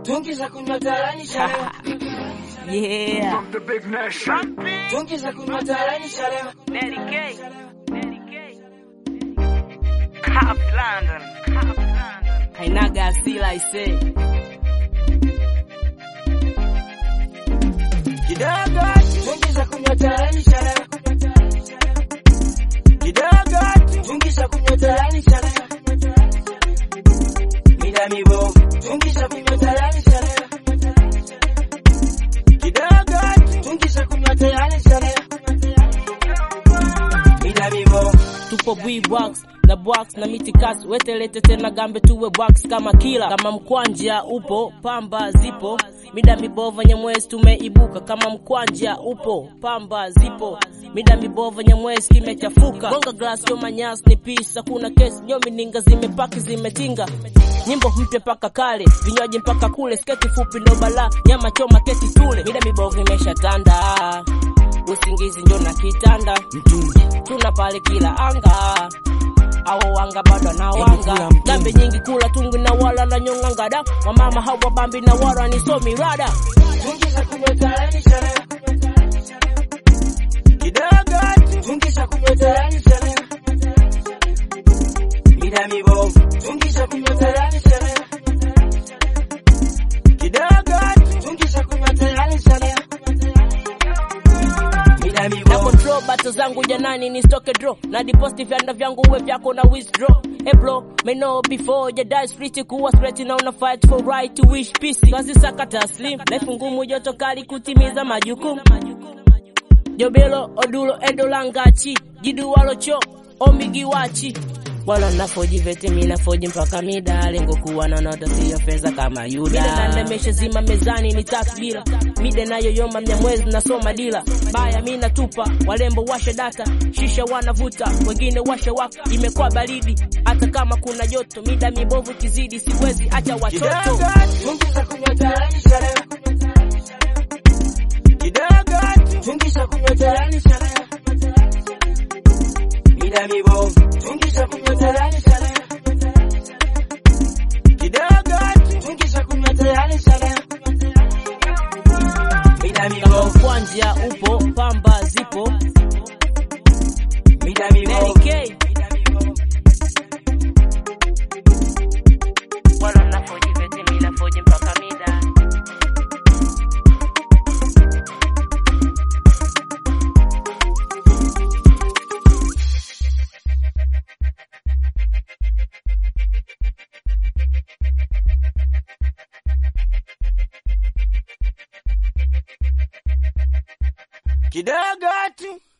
tungi za kunywa tarani shalewa, Yeah. The big nation. tungi za kunywa tarani shalewa, Daddy K. Daddy K. Cop London. Cop London. Hainaga asila ise. kidogo tungi za kunywa tarani shalewa, kidogo tungi za kunywa tarani shalewa, mida mibovu tungi za kunywa tarani shalewa, kidogo tungi za kunywa tarani shalewa, mida mibovu tupo box na box na mitikas wetelete tena gambe tuwe box kama kila kama mkwanja upo pamba zipo mida mibova nyamwezi tumeibuka kama mkwanja upo pamba zipo mida mibova nyamwezi kimechafuka gonga glass yo manyas ni pisa kuna kesi nyomi ninga zimepaki zimetinga nyimbo mpya mpaka kale vinywaji mpaka kule sketi fupi ndo bala nyama choma keti tule mida mibovu imeshatanda usingizi njo na kitanda tuna pale kila anga awo wanga bado na wanga gambe nyingi kula tungi na wala na nyonga ngada wamama hawa bambi na wara ni somi rada tungi za kunywa tarani shalewa, kidogo tungi za kunywa tarani shalewa, mida mibovu tungi za kunywa tarani shalewa, kidogo tungi za kunywa tarani shalewa, mida na mibovu control bato zangu janani ni stoke draw na deposit vyanda vyangu uwe vyako na withdraw Hey bro, may know before you die street kuwa straight na una fight for right to wish peace kazi sakata slim life ngumu joto kali kutimiza majukumu jobelo odulo edolangachi jiduwalocho omigiwachi wala nafoji vete mina foji mpaka mida lengo kuwa na nota siyo fedha kama yuda mida na nemesha zima mezani ni tatu bila mida nayoyoma mnyamwezi nasoma dila baya mi natupa walembo washa data shisha wanavuta wengine washa waka imekuwa baridi hata kama kuna joto mida mibovu kizidi siwezi acha watoto kidogo tungi za kunywa tarani shalewa, kidogo tungi za kunywa tarani shalewa, mida mibovu tungi za kunywa tarani shalewa, kidogo tungi za kunywa tarani shalewa, mida kama mibovu kwanja upo pamba zipo mida Daddy mibovu K. Wala nafoji vete mi nafoji mpaka mida kidogo tu